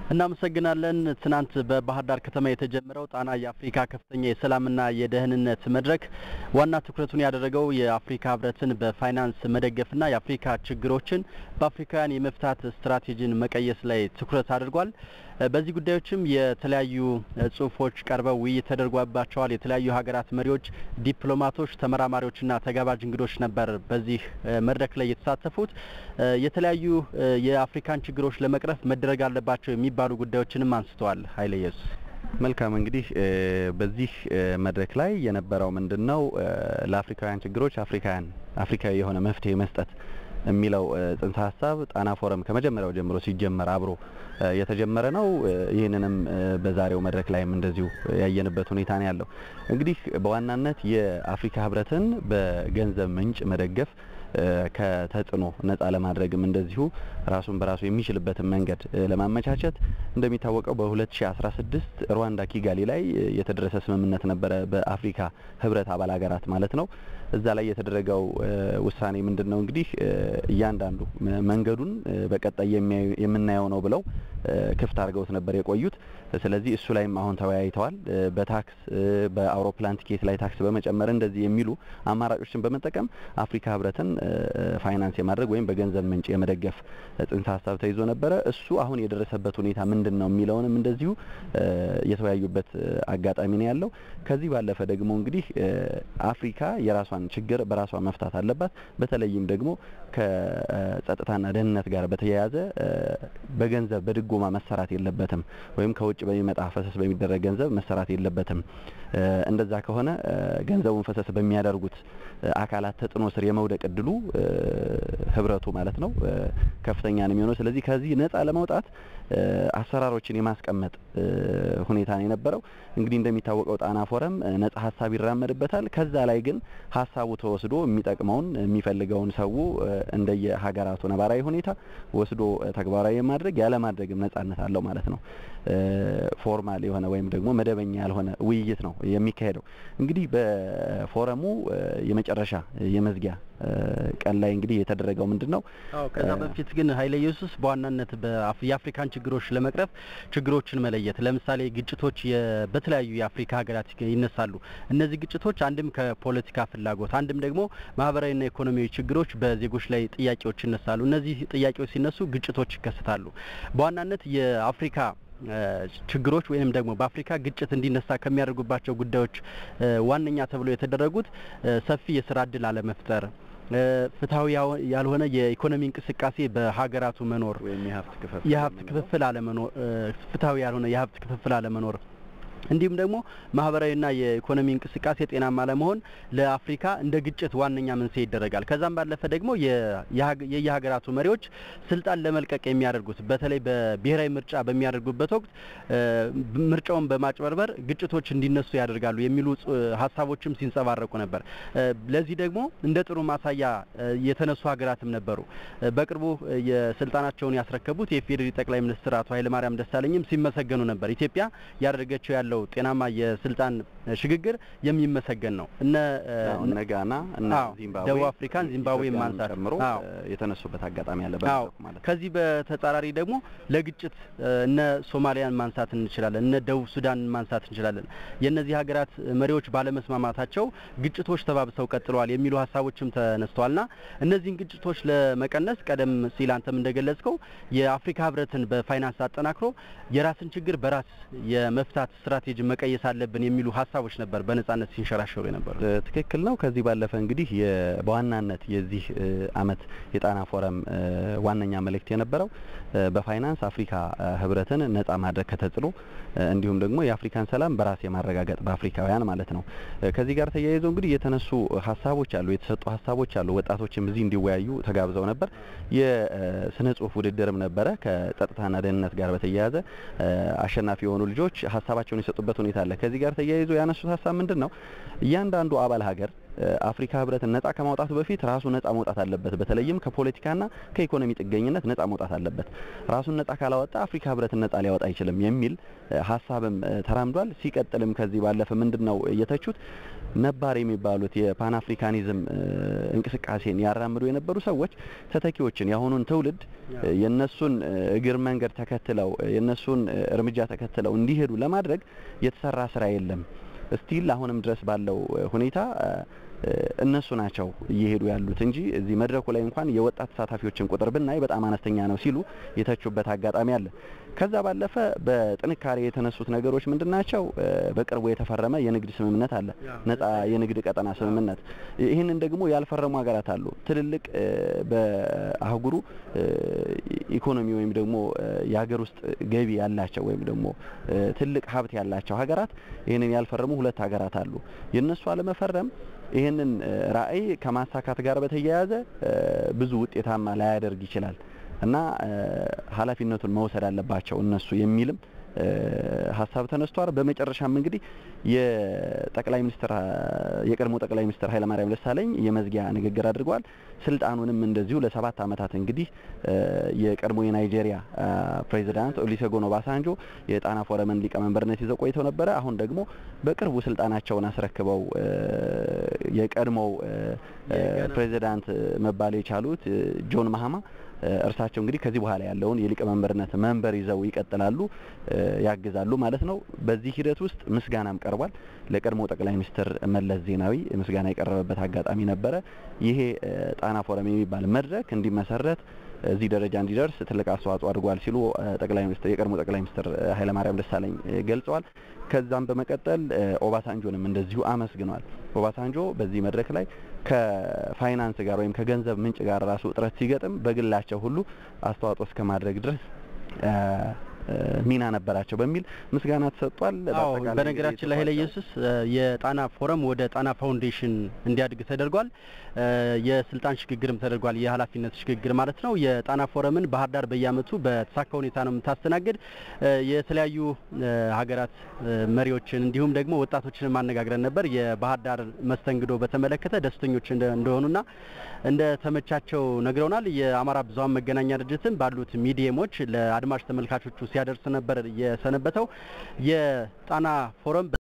እናመሰግናለን። ትናንት በባህር ዳር ከተማ የተጀመረው ጣና የአፍሪካ ከፍተኛ የሰላምና የደህንነት መድረክ ዋና ትኩረቱን ያደረገው የአፍሪካ ህብረትን በፋይናንስ መደገፍና የአፍሪካ ችግሮችን በአፍሪካውያን የመፍታት ስትራቴጂን መቀየስ ላይ ትኩረት አድርጓል። በዚህ ጉዳዮችም የተለያዩ ጽሁፎች ቀርበው ውይይት ተደርጓባቸዋል። የተለያዩ ሀገራት መሪዎች፣ ዲፕሎማቶች፣ ተመራማሪዎችና ተጋባዥ እንግዶች ነበር በዚህ መድረክ ላይ የተሳተፉት። የተለያዩ የአፍሪካን ችግሮች ለመቅረፍ መደረግ አለባቸው የሚባሉ ጉዳዮችንም አንስተዋል። ኃይለ ኢየሱስ መልካም እንግዲህ በዚህ መድረክ ላይ የነበረው ምንድን ነው ለአፍሪካውያን ችግሮች አፍሪካውያን አፍሪካዊ የሆነ መፍትሄ መስጠት የሚለው ጽንሰ ሀሳብ ጣና ፎረም ከመጀመሪያው ጀምሮ ሲጀመር አብሮ የተጀመረ ነው። ይህንንም በዛሬው መድረክ ላይም እንደዚሁ ያየንበት ሁኔታ ነው ያለው። እንግዲህ በዋናነት የአፍሪካ ህብረትን በገንዘብ ምንጭ መደገፍ ከተጽዕኖ ነጻ ለማድረግም እንደዚሁ ራሱን በራሱ የሚችልበትን መንገድ ለማመቻቸት እንደሚታወቀው በ2016 ሩዋንዳ ኪጋሊ ላይ የተደረሰ ስምምነት ነበረ፣ በአፍሪካ ህብረት አባል ሀገራት ማለት ነው። እዛ ላይ የተደረገው ውሳኔ ምንድን ነው እንግዲህ እያንዳንዱ መንገዱን በቀጣይ የምናየው ነው ብለው ክፍት አድርገውት ነበር የቆዩት። ስለዚህ እሱ ላይም አሁን ተወያይተዋል። በታክስ በአውሮፕላን ቲኬት ላይ ታክስ በመጨመር እንደዚህ የሚሉ አማራጮችን በመጠቀም አፍሪካ ህብረትን ፋይናንስ የማድረግ ወይም በገንዘብ ምንጭ የመደገፍ ጽንሰ ሀሳብ ተይዞ ነበረ። እሱ አሁን የደረሰበት ሁኔታ ምንድን ነው የሚለውንም እንደዚሁ የተወያዩበት አጋጣሚ ነው ያለው። ከዚህ ባለፈ ደግሞ እንግዲህ አፍሪካ የራሷን ችግር በራሷ መፍታት አለባት። በተለይም ደግሞ ከጸጥታና ደህንነት ጋር በተያያዘ በገንዘብ በድጎማ መሰራት የለበትም ወይም ከውጭ በሚመጣ ፈሰስ በሚደረግ ገንዘብ መሰራት የለበትም። እንደዛ ከሆነ ገንዘቡን ፈሰስ በሚያደርጉት አካላት ተጽዕኖ ስር የመውደቅ እድሉ ህብረቱ ማለት ነው ከፍተኛ ነው የሚሆነው። ስለዚህ ከዚህ ነጻ ለመውጣት አሰራሮችን የማስቀመጥ ሁኔታ ነው የነበረው። እንግዲህ እንደሚታወቀው ጣና ፎረም ነጻ ሀሳብ ይራመድበታል። ከዛ ላይ ግን ሀሳቡ ተወስዶ የሚጠቅመውን የሚፈልገውን ሰው እንደየ ሀገራቱ ነባራዊ ሁኔታ ወስዶ ተግባራዊ የማድረግ ያለማድረግም ነጻነት አለው ማለት ነው። ፎርማል የሆነ ወይም ደግሞ መደበኛ ያልሆነ ውይይት ነው የሚካሄደው። እንግዲህ በፎረሙ የመጨረሻ የመዝጊያ ቀን ላይ እንግዲህ የተደረገው ምንድን ነው? አዎ ከዛ በፊት ግን ኃይለ ኢየሱስ በዋናነት የአፍሪካን ችግሮች ለመቅረፍ ችግሮችን መለየት፣ ለምሳሌ ግጭቶች በተለያዩ የአፍሪካ ሀገራት ይነሳሉ። እነዚህ ግጭቶች አንድም ከፖለቲካ ፍላጎት፣ አንድም ደግሞ ማህበራዊና ኢኮኖሚያዊ ችግሮች በዜጎች ላይ ጥያቄዎች ይነሳሉ። እነዚህ ጥያቄዎች ሲነሱ ግጭቶች ይከሰታሉ። በዋናነት የአፍሪካ ችግሮች ወይም ደግሞ በአፍሪካ ግጭት እንዲነሳ ከሚያደርጉባቸው ጉዳዮች ዋነኛ ተብሎ የተደረጉት ሰፊ የስራ እድል አለመፍጠር፣ ፍትሐዊ ያልሆነ የኢኮኖሚ እንቅስቃሴ በሀገራቱ መኖር፣ የሀብት ክፍፍል አለመኖር፣ ፍትሐዊ ያልሆነ የሀብት ክፍፍል አለመኖር እንዲሁም ደግሞ ማህበራዊና የኢኮኖሚ እንቅስቃሴ ጤናማ ለመሆን ለአፍሪካ እንደ ግጭት ዋነኛ መንስኤ ይደረጋል። ከዛም ባለፈ ደግሞ የየሀገራቱ መሪዎች ስልጣን ለመልቀቅ የሚያደርጉት በተለይ በብሔራዊ ምርጫ በሚያደርጉበት ወቅት ምርጫውን በማጭበርበር ግጭቶች እንዲነሱ ያደርጋሉ የሚሉ ሀሳቦችም ሲንጸባረቁ ነበር። ለዚህ ደግሞ እንደ ጥሩ ማሳያ የተነሱ ሀገራትም ነበሩ። በቅርቡ የስልጣናቸውን ያስረከቡት የኢፌዴሪ ጠቅላይ ሚኒስትር አቶ ኃይለማርያም ደሳለኝም ሲመሰገኑ ነበር። ኢትዮጵያ ያደረገችው ያለው ጤናማ የስልጣን ሽግግር የሚመሰገን ነው። እነ እነ ጋና እነ ዚምባብዌ ደቡብ አፍሪካን ዚምባብዌ ማንሳት ጨምሮ የተነሱበት አጋጣሚ አለ ማለት ነው። ከዚህ በተጻራሪ ደግሞ ለግጭት እነ ሶማሊያን ማንሳት እንችላለን፣ እነ ደቡብ ሱዳንን ማንሳት እንችላለን። የእነዚህ ሀገራት መሪዎች ባለመስማማታቸው ግጭቶች ተባብሰው ቀጥለዋል የሚሉ ሀሳቦችም ተነስተዋልና እነዚህን ግጭቶች ለመቀነስ ቀደም ሲል አንተም እንደገለጽከው የአፍሪካ ህብረትን በፋይናንስ አጠናክሮ የራስን ችግር በራስ የመፍታት ስትራቴጂ መቀየስ አለብን የሚሉ ሀሳቦች ነበር በነጻነት ሲንሸራሸሩ የነበሩ። ትክክል ነው። ከዚህ ባለፈ እንግዲህ በዋናነት የዚህ አመት የጣና ፎረም ዋነኛ መልእክት የነበረው በፋይናንስ አፍሪካ ህብረትን ነጻ ማድረግ ከተጽዕኖ እንዲሁም ደግሞ የአፍሪካን ሰላም በራስ የማረጋገጥ በአፍሪካውያን ማለት ነው። ከዚህ ጋር ተያይዞ እንግዲህ የተነሱ ሀሳቦች አሉ፣ የተሰጡ ሀሳቦች አሉ። ወጣቶችም እዚህ እንዲወያዩ ተጋብዘው ነበር። የስነ ጽሁፍ ውድድርም ነበረ። ከጸጥታና ደህንነት ጋር በተያያዘ አሸናፊ የሆኑ ልጆች ሀሳባቸውን የሰጡበት ሁኔታ አለ። ከዚህ ጋር ተያይዞ ያነሱት ሀሳብ ምንድን ነው? እያንዳንዱ አባል ሀገር አፍሪካ ህብረትን ነጻ ከማውጣቱ በፊት ራሱ ነጻ መውጣት አለበት። በተለይም ከፖለቲካና ከኢኮኖሚ ጥገኝነት ነጻ መውጣት አለበት። ራሱን ነጻ ካላወጣ አፍሪካ ህብረትን ነጻ ሊያወጣ አይችልም የሚል ሀሳብም ተራምዷል። ሲቀጥልም ከዚህ ባለፈ ምንድን ነው የተቹት ነባር የሚባሉት የፓን አፍሪካኒዝም እንቅስቃሴን ያራምዱ የነበሩ ሰዎች ተተኪዎችን የአሁኑን ትውልድ የነሱን እግር መንገድ ተከትለው የነሱን እርምጃ ተከትለው እንዲሄዱ ለማድረግ የተሰራ ስራ የለም። ስቲል አሁንም ድረስ ባለው ሁኔታ እነሱ ናቸው እየሄዱ ያሉት እንጂ እዚህ መድረኩ ላይ እንኳን የወጣት ተሳታፊዎችን ቁጥር ብናይ በጣም አነስተኛ ነው ሲሉ የተቹበት አጋጣሚ አለ። ከዛ ባለፈ በጥንካሬ የተነሱት ነገሮች ምንድን ናቸው? በቅርቡ የተፈረመ የንግድ ስምምነት አለ፣ ነጻ የንግድ ቀጠና ስምምነት። ይህንን ደግሞ ያልፈረሙ ሀገራት አሉ። ትልልቅ በአህጉሩ ኢኮኖሚ ወይም ደግሞ የሀገር ውስጥ ገቢ ያላቸው ወይም ደግሞ ትልቅ ሀብት ያላቸው ሀገራት ይህንን ያልፈረሙ ሁለት ሀገራት አሉ። የእነሱ አለመፈረም ይህንን ራዕይ ከማሳካት ጋር በተያያዘ ብዙ ውጤታማ ላያደርግ ይችላል እና ኃላፊነቱን መውሰድ አለባቸው እነሱ የሚልም ሀሳብ ተነስቷል። በመጨረሻም እንግዲህ የጠቅላይ ሚኒስትር የቀድሞ ጠቅላይ ሚኒስትር ኃይለማርያም ደሳለኝ የመዝጊያ ንግግር አድርገዋል። ስልጣኑንም እንደዚሁ ለሰባት ዓመታት እንግዲህ የቀድሞ የናይጄሪያ ፕሬዚዳንት ኦሉሴጉን ኦባሳንጆ የጣና ፎረምን ሊቀመንበርነት ይዘው ቆይተው ነበረ። አሁን ደግሞ በቅርቡ ስልጣናቸውን አስረክበው የቀድሞው ፕሬዚዳንት መባል የቻሉት ጆን ማሃማ እርሳቸው እንግዲህ ከዚህ በኋላ ያለውን የሊቀመንበርነት መንበር ይዘው ይቀጥላሉ፣ ያግዛሉ ማለት ነው። በዚህ ሂደት ውስጥ ምስጋናም ቀርቧል። ለቀድሞ ጠቅላይ ሚኒስትር መለስ ዜናዊ ምስጋና የቀረበበት አጋጣሚ ነበረ። ይሄ ጣና ፎረም የሚባል መድረክ እንዲመሰረት እዚህ ደረጃ እንዲደርስ ትልቅ አስተዋጽኦ አድርጓል ሲሉ ጠቅላይ ሚኒስትር የቀድሞ ጠቅላይ ሚኒስትር ኃይለማርያም ደሳለኝ ገልጸዋል። ከዛም በመቀጠል ኦባሳንጆንም እንደዚሁ አመስግነዋል። ኦባሳንጆ በዚህ መድረክ ላይ ከፋይናንስ ጋር ወይም ከገንዘብ ምንጭ ጋር ራሱ እጥረት ሲገጥም በግላቸው ሁሉ አስተዋጽኦ እስከ ማድረግ ድረስ ሚና ነበራቸው በሚል ምስጋና ተሰጥቷል። አዎ በነገራችን ላይ ኃይለ ኢየሱስ የጣና ፎረም ወደ ጣና ፋውንዴሽን እንዲያድግ ተደርጓል። የስልጣን ሽግግርም ተደርጓል። የኃላፊነት ሽግግር ማለት ነው። የጣና ፎረምን ባህር ዳር በየዓመቱ በተሳካ ሁኔታ ነው የምታስተናግድ። የተለያዩ ሀገራት መሪዎችን እንዲሁም ደግሞ ወጣቶችን ማነጋግረን ነበር። የባህር ዳር መስተንግዶ በተመለከተ ደስተኞች እንደሆኑና እንደ ተመቻቸው ነግረውናል። የአማራ ብዙኃን መገናኛ ድርጅትም ባሉት ሚዲየሞች ለአድማጭ ተመልካቾቹ ሲያደርስ ነበር የሰነበተው። የጣና ፎረም